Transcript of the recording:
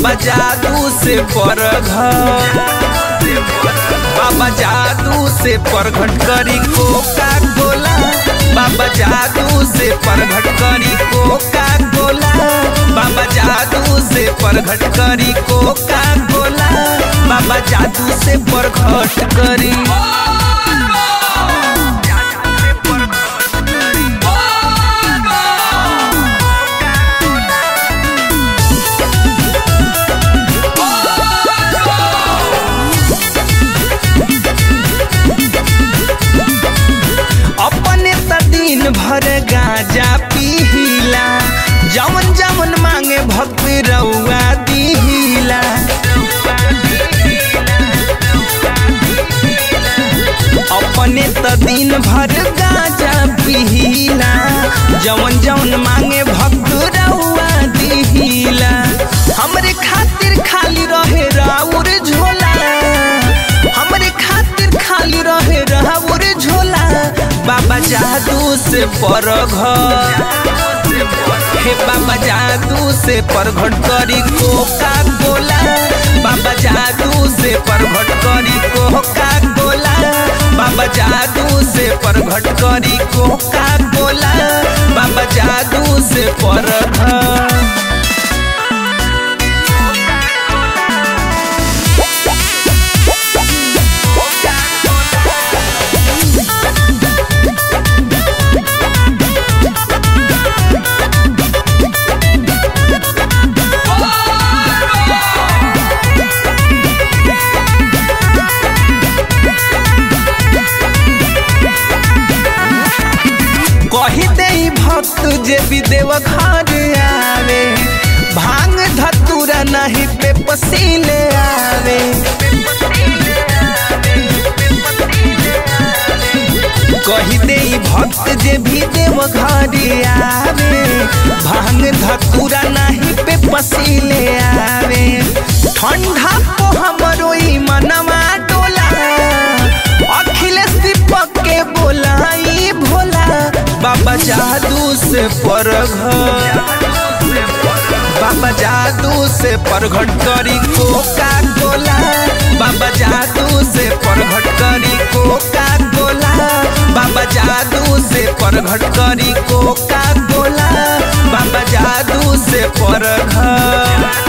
बाबा जादू से परघ बाबा जादू से परघट करी कोका कोला बाबा जादू से परघट करी कोका कोला बाबा जादू से परघट करी कोका कोला बाबा जादू से परघट करी अपने त दिन भर गाजा पीला जवन जवन मांगे भक्ति रउआ दिहिला अपने त दिन भर गाजा पीला जवन जवन मांगे भक्त रउआ दिहिला हमरे खातिर खाली रहे राउर झोला हमरे खातिर खाली रहे राउर झोला बाबा जादू से परघ हे बाबा जादू से परघट करी कोका कोला बाबा जादू से परघट करी कोका कोला बाबा जादू से परघट करी कोका कोला बाबा जादू से परघ कही दे भक्त जे भी देव घर आवे भांग धतुरा नहीं पे पसीले आवे कही दे भक्त जे भी देव घर आवे भांग धतुरा नहीं पे पसीले आवे ठंडा को हमरो ई मनवा डोला अखिलेश दीपक के बोलाई भोला बाबा जादू से परघ बाबा जादू से परघट करी कोका कोला बाबा जादू से परघट करी कोका कोला बाबा जादू से परघट करी कोका कोला बाबा जादू से परघ